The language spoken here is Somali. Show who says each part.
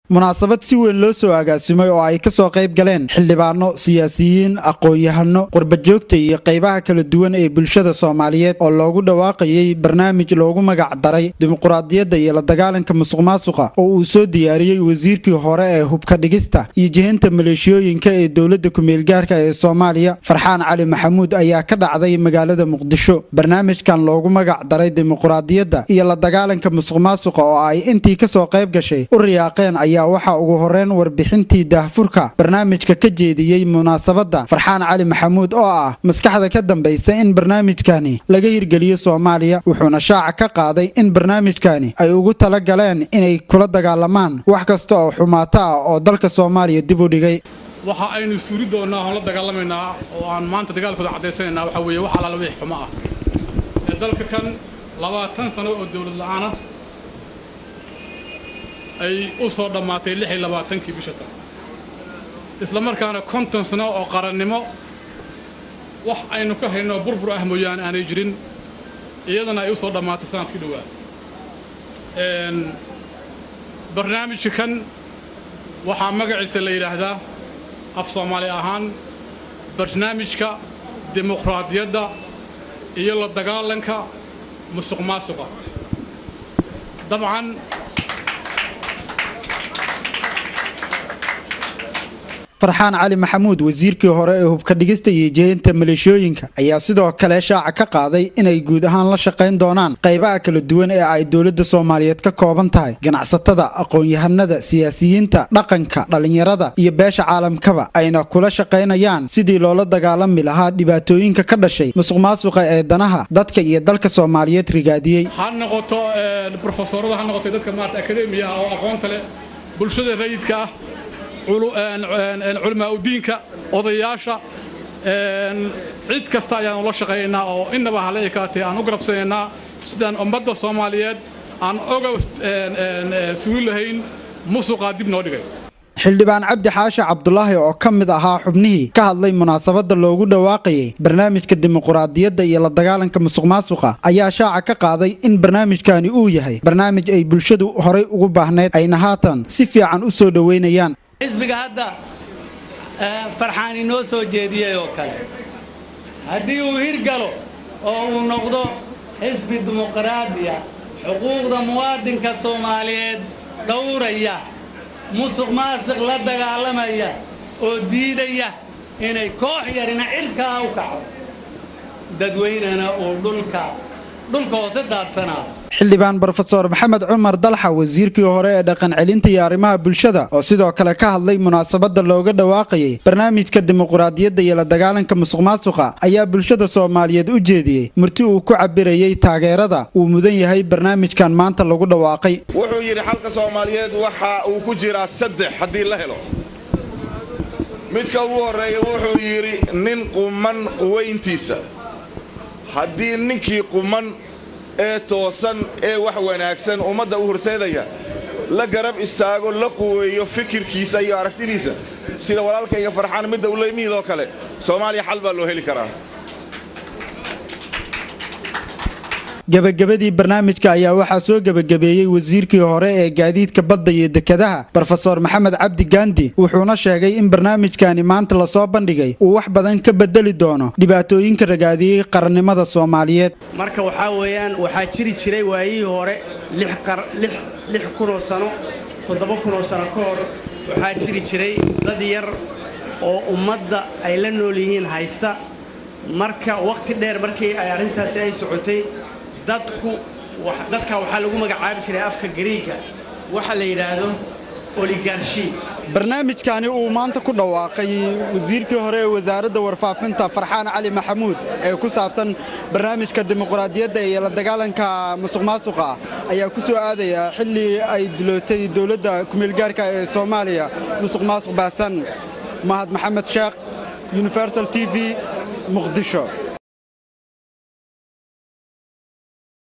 Speaker 1: munaasabad si weyn loo soo agaasimay oo ay ka soo qayb galeen xildhibaano siyaasiyiin aqoon-yahano qurbajoogta iyo qaybaha kala duwan ee bulshada soomaaliyeed oo loogu dhawaaqayay barnaamij loogu magac daray dimuquraadiyadda iyo la dagaalanka musuqmaasuqa oo uu soo diyaariyey wasiirkii hore ee hubka dhigista iyo jihinta maleeshiyooyinka ee dowladda ku-meelgaarka ee soomaaliya farxaan cali maxamuud ayaa ka dhacday magaalada muqdisho barnaamijkan loogu magac daray dimuquraadiyadda iyo la dagaalanka musuqmaasuqa oo ay intii kasoo qayb gashay u riyaaqeen ayaa waxaa ugu horeyn warbixintii daahfurka barnaamijka ka jeediyey munaasabadda farxaan cali maxamuud oo ah maskaxda ka dambaysa in barnaamijkani laga hirgeliyo soomaaliya wuxuuna shaaca ka qaaday in barnaamijkani ay ugu tala galeen inay kula dagaalamaan wax kasta oo xumaato ah oo dalka soomaaliya dib u dhigay
Speaker 2: waxa aynu suuri doonnaa oon la dagaalamaynaa oo aan maanta dagaalkooda caddaysanaynaa waxaa weeye wax allaala wixii xumo ah ee dalka kan labaatan sano oo dawlad la'aana ay u soo dhammaatay lix iyo labaatankii bisha tan isla markaana konton sano oo qarannimo wax aynu ka hayno burbur ah mooyaane aanay jirin iyadana ay u soo dhammaatay sanadkii dhowaa barnaamijka kan waxaa magaciisa la yidhaahdaa af soomaali ahaan barnaamijka dimuqraadiyadda iyo la dagaalanka musuq maasuqa dabcan
Speaker 1: farxaan cali maxamuud wasiirkii hore ee hubka dhigista iyo jihinta maleeshiyooyinka ayaa sidoo kale shaaca ka qaaday inay guud ahaan la shaqayn doonaan qaybaha kala duwan ee ay dowladda soomaaliyeed ka kooban tahay ganacsatada aqoon-yahanada siyaasiyiinta dhaqanka dhallinyarada iyo beesha caalamkaba ayna kula shaqaynayaan sidii loola dagaalami lahaa dhibaatooyinka ka dhashay musuqmaasuqa ee danaha dadka iyo dalka soomaaliyeed rigaadiyey
Speaker 2: ha noqoto brofesorada ha noqotay dadka maarata akademiyaha oo aqoonta leh bulshada rayidka ah culimaa udiinka odayaasha cid kasta ayaanu la shaqaynaynaa oo innaba hala ekaatee aan u garabsanaynaa sidaan ummadda soomaaliyeed aan oga sugi lahayn musuqaa dib noo dhigay
Speaker 1: xildhibaan cabdi xaashi cabdulaahi oo ka mid ahaa xubnihii ka hadlay munaasabadda loogu dhawaaqayay barnaamijka dimuquraadiyadda iyo la dagaalanka musuqmaasuqa ayaa shaaca ka qaaday in barnaamijkani uu yahay barnaamij ay bulshadu horay ugu baahnayd ayna haatan si fiican u soo dhoweynayaan
Speaker 3: xisbiga hadda farxaan inoo soo jeediyey oo kale haddii uu hirgalo oo uu noqdo xisbi dimuqraadiya xuquuqda muwaadinka soomaaliyeed dhowraya musuq maasiq la dagaalamaya oo diidaya inay koox yarina cirkaa u kacdo dadweynena uu dhulka dhulka hoose daadsanaado
Speaker 1: xildhibaan brofesor maxamed cumar dalxa wasiirkii hore ee dhaqan celinta iyo arrimaha bulshada oo sidoo kale ka hadlay munaasabadda looga dhawaaqayay barnaamijka dimuquraadiyadda iyo la dagaalanka musuqmaasuqa ayaa bulshada soomaaliyeed u jeediyey murti uu ku cabirayey taageerada uu mudan yahay barnaamijkan maanta lagu dhawaaqay
Speaker 4: wuxuu yidhi xalka soomaaliyeed waxa uu ku jiraa saddex haddii la helo midka ugu horreeya wuxuu yidhi nin quman quwayntiisa haddii ninkii quman ee toosan ee wax wanaagsan ummadda u horseedaya la garab istaago la quweeyo fikirkiisa iyo aragtidiisa sida walaalkayga farxaan midda uleymiidoo kale soomaaliya xal baa loo heli karaa
Speaker 1: gebagabadii barnaamijka ayaa waxaa soo gebagabeeyey wasiirkii hore ee gaadiidka badda iyo dekadaha brofesor maxamed cabdi gaandi wuxuuna sheegay in barnaamijkani maanta lasoo bandhigay uu wax badan ka bedeli doono dhibaatooyinka ragaadiyey qarannimada soomaaliyeed
Speaker 5: marka waxaa weeyaan waxaa jiri jiray waayihii hore lix kunoo sano toddoba kunoo sano ka hor waxaa jiri jiray dad yar oo ummadda ay la nool yihiin haysta marka wakhti dheer markii ay arrintaasi ay socotay dadku dadka waxaa lagu magacaabi jiray afka gariiga waxa la yidhaahdo oligarshi
Speaker 1: barnaamijkani uu maanta ku dhawaaqay wasiirkii hore ee wasaaradda warfaafinta farxaan cali maxamuud ee ku saabsan barnaamijka dimuquraadiyadda iyo la dagaalanka musuqmaasuqa ayaa ku soo aadaya xilli ay dilootay dowladda kumeelgaarka ee soomaaliya musuq maasuq baasan mahad maxamed sheekh universal t v muqdisho